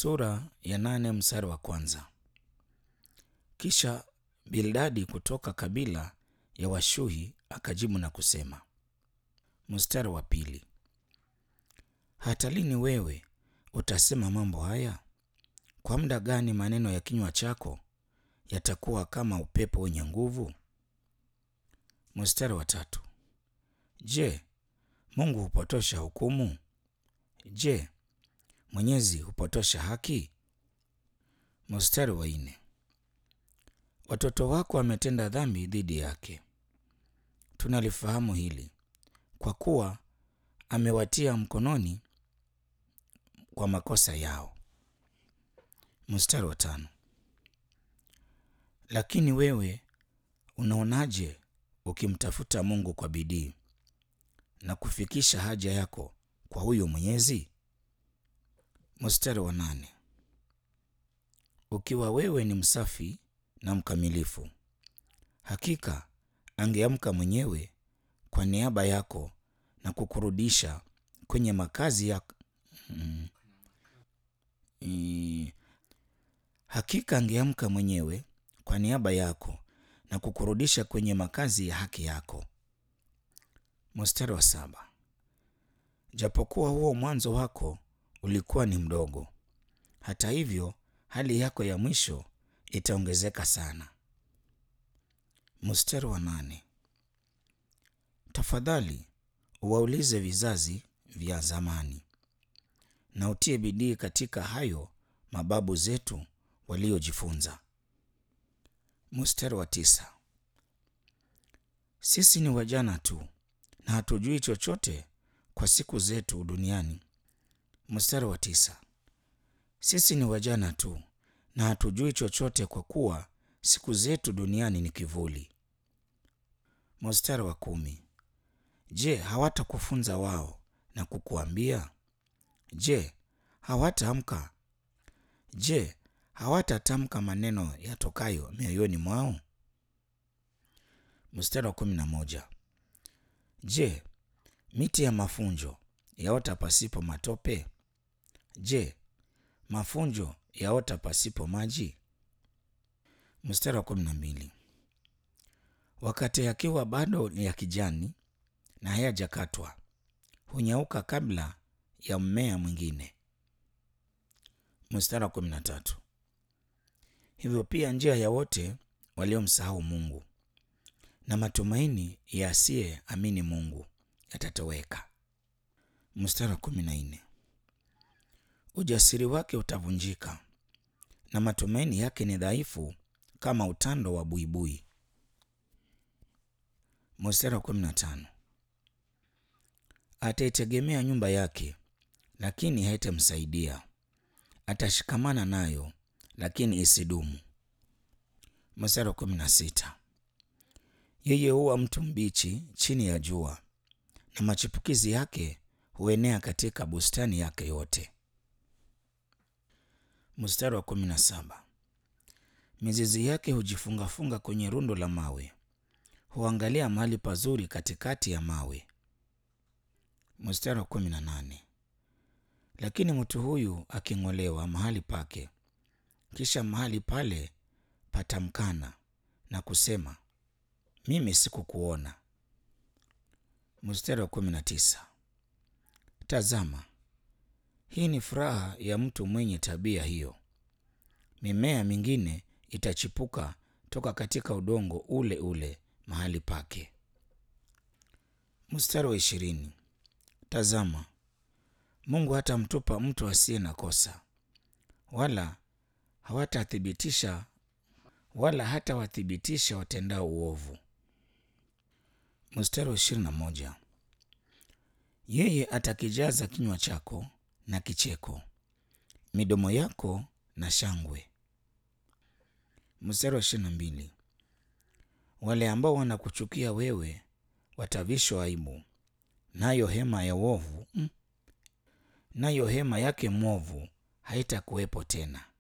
Sura ya nane mstari wa kwanza. Kisha Bildadi kutoka kabila ya Washuhi akajibu na kusema. Mstari wa pili. Hata lini wewe utasema mambo haya? Kwa muda gani maneno ya kinywa chako yatakuwa kama upepo wenye nguvu? Mstari wa tatu. Je, Mungu hupotosha hukumu? Je, Mwenyezi hupotosha haki? Mstari wa nne. Watoto wako wametenda dhambi dhidi yake. Tunalifahamu hili kwa kuwa amewatia mkononi kwa makosa yao. Mstari wa tano. Lakini wewe unaonaje ukimtafuta Mungu kwa bidii na kufikisha haja yako kwa huyo Mwenyezi? Mstari wa nane. Ukiwa wewe ni msafi na mkamilifu, hakika angeamka mwenyewe kwa niaba yako na kukurudisha kwenye makazi ya mm, mm, hakika angeamka mwenyewe kwa niaba yako na kukurudisha kwenye makazi ya haki yako. Mstari wa saba. Japokuwa huo mwanzo wako ulikuwa ni mdogo, hata hivyo hali yako ya mwisho itaongezeka sana. Mstari wa nane. Tafadhali uwaulize vizazi vya zamani na utie bidii katika hayo mababu zetu waliojifunza. Mstari wa tisa. Sisi ni wajana tu na hatujui chochote kwa siku zetu duniani. Mstari wa tisa. Sisi ni wajana tu na hatujui chochote kwa kuwa siku zetu duniani ni kivuli. Mstari wa kumi. Je, hawatakufunza wao na kukuambia? Je, hawataamka? Je, hawatatamka maneno yatokayo mioyoni mwao? Mstari wa kumi na moja. Je, miti ya mafunjo yaota pasipo matope? Je, mafunjo yaota pasipo maji? Mstari wa kumi na mbili. Wakati yakiwa bado ni ya kijani na hayajakatwa, hunyauka kabla ya mmea mwingine. Mstari wa kumi na tatu. Hivyo pia njia ya wote waliomsahau Mungu na matumaini ya asiye amini Mungu yatatoweka. Mstari wa kumi na nne. Ujasiri wake utavunjika na matumaini yake ni dhaifu kama utando wa buibui. Mstari wa kumi na tano. Ataitegemea nyumba yake, lakini haitamsaidia. Atashikamana nayo, lakini isidumu. Mstari wa kumi na sita. Yeye huwa mtu mbichi chini ya jua, na machipukizi yake huenea katika bustani yake yote. Mstari wa kumi na saba. Mizizi yake hujifungafunga kwenye rundo la mawe, huangalia mahali pazuri katikati ya mawe. Mstari wa kumi na nane. Lakini mtu huyu aking'olewa mahali pake, kisha mahali pale patamkana na kusema, mimi sikukuona. Mstari wa kumi na tisa. Tazama, hii ni furaha ya mtu mwenye tabia hiyo. Mimea mingine itachipuka toka katika udongo ule ule mahali pake. Mstari wa ishirini. Tazama, Mungu hatamtupa mtu asiye na kosa, wala hawatathibitisha wala hatawathibitisha watendao uovu. Mstari wa ishirini na moja. Yeye atakijaza kinywa chako na kicheko, midomo yako na shangwe. Mstari wa ishirini na mbili. Wale ambao wanakuchukia wewe watavishwa aibu, nayo hema ya uovu mm, nayo hema yake mwovu haitakuwepo tena.